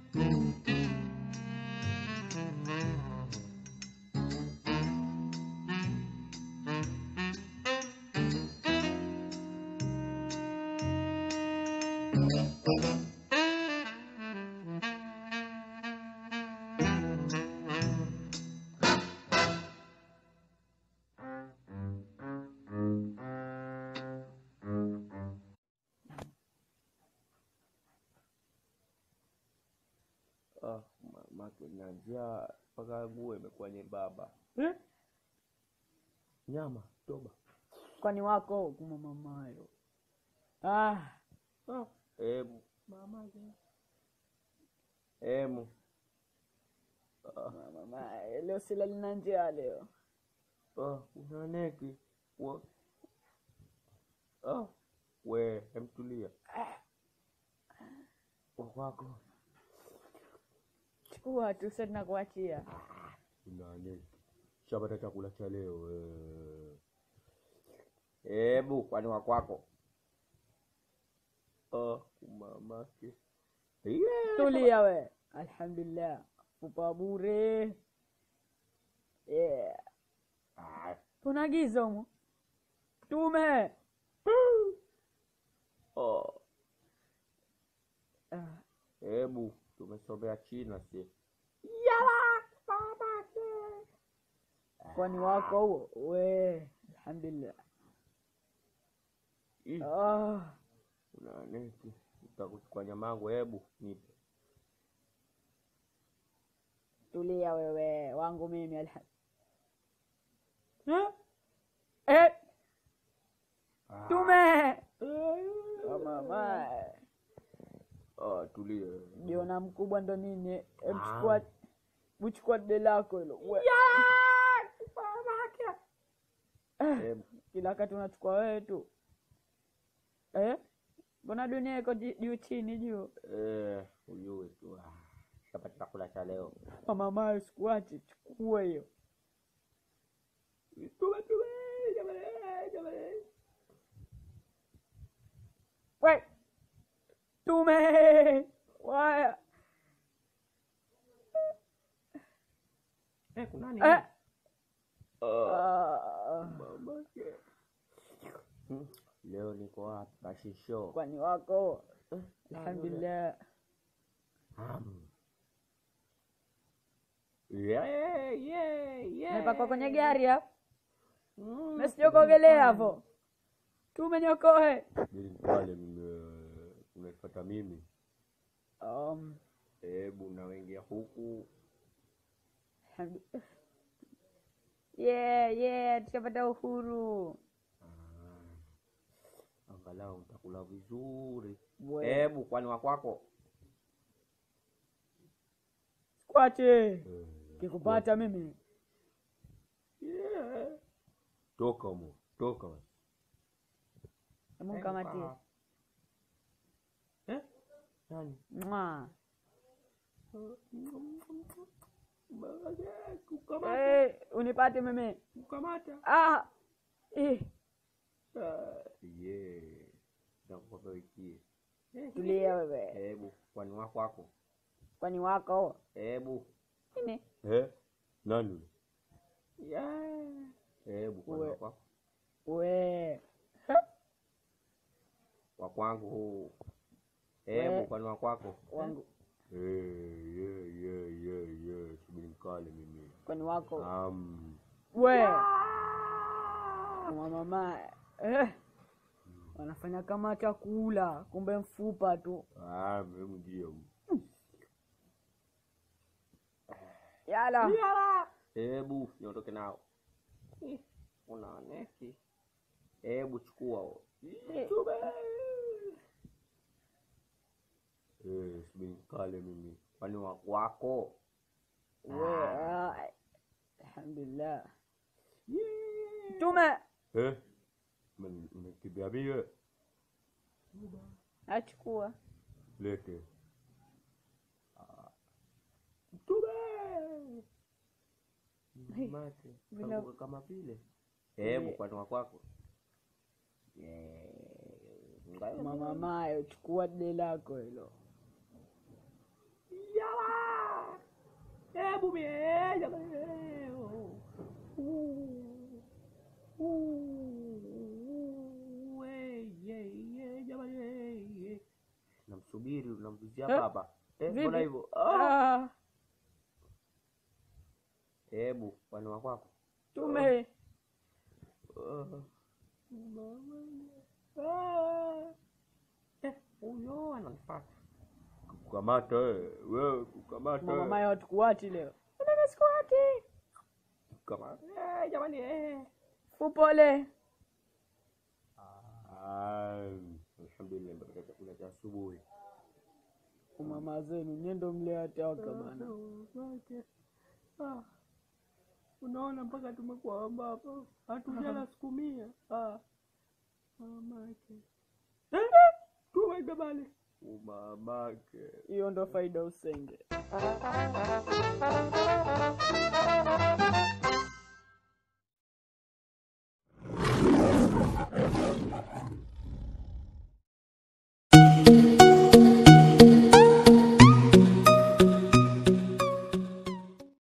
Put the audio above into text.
Ah, mamake na njaa mpaka nguo imekuwa nyembamba. Eh? Nyama toba. kwani wako kuma mamayo ah, Ah, emu mamake. Emu. Ah, mamayo leo sila lina njaa leo ah, una neki. Wa. Ah, we emtulia. Wakwako chukua tu sasa tunakuachia una neki. Shapata chakula cha leo. eh. Ebu kwani wakwako? Ah, mamake. Yeah. tulia we alhamdulillah kupa bure yeah. Ah, kuna giza humo tume oh. ah, Hebu tumesomea China si kwani wako huo we alhamdulillah Ih, ah, una neti utakuchukua nyamangu, hebu nipe. tulia wewe wangu mimi alham eh? Eh, tume oh, mama Ah, tulie. jiona mkubwa ndo nini emchukua uchukua dde lako hilo We- Hebu kila wakati unachukua wewe tu eh? mbona dunia iko ji- juu chini juu eh, ujue tu ah, shapata chakula cha leo. mamamayo sikuache chukua hiyo Tume, tume, jamani, jamani. we tume waya Eh, kuna nini? eh? Ah, ah, mamake. Hmm, Leo niko hapa kashisho. kwani wako alhamdulillah Ham. Yeah, yeah, yeah. mepakwa kwenye gari hapo Mm. mesijokoogelea hapo tumenyokoe Ili pale mime- unanipata mimi um, hebu nawengia huku alhamdu- yeah, yeah, tushapata uhuru ah, angalau utakula vizuri We. hebu kwani wakwako kwache kikupata mimi yeah. toka mo toka basi. hebu mkamatie eh? nani Mwa. kukamata Eh, unipate mimi kukamata ah, eh, Ah, yeah nakupa ikie tulia wewe hebu kwani wakwako kwani wako hebu nini Eh? Nani? Yeah. Hebu kwa We. wako we wa kwangu huu. Hebu We. kwa wako wako. wangu Eh, yeah, yeah, yeah, yeah. Subiri mkale mimi. kwani wako Um. we mwa mama eh, wanafanya kama chakula kumbe mfupa tu Ah, mimi ndio. yala Hebu niondoke nao. Eh, Una neki. Hebu chukua. huo. Chube. Eh, subiri mkale mimi. Kwani wa wako? we ah, alhamdulillah Yeah. tume Eh? Men- Unakimbia mie? achukua Lete. Mtume. Mate. Bila- Kanguka kama vile. Hebu kwani wa kwako. Eh, ngayo mama mayo chukua dde lako hilo masiala hebu mie jamani eh, oh. Uh, uh, eh, ye, ye, jamani eh, ye. namsubiri unamvizia Eh, baba Eh, vipi? mbona hivyo Ah, Ah, hebu pani wa kwako tume Ah, mama, ah. Eh, huyo ananifata kukamata eh, wewe kukamata mama maya watukuwati leo Unataka sikuwati kukamata eh, jamani eh. upole Ah, alhamdulillah mpaka chakula cha asubuhi umama zenu nyendo mleataka bana Ah, unaona mpaka tumekuwa ambapo hatujala siku mia Ah, mamake tuweke bale umamake hiyo ndo faida usenge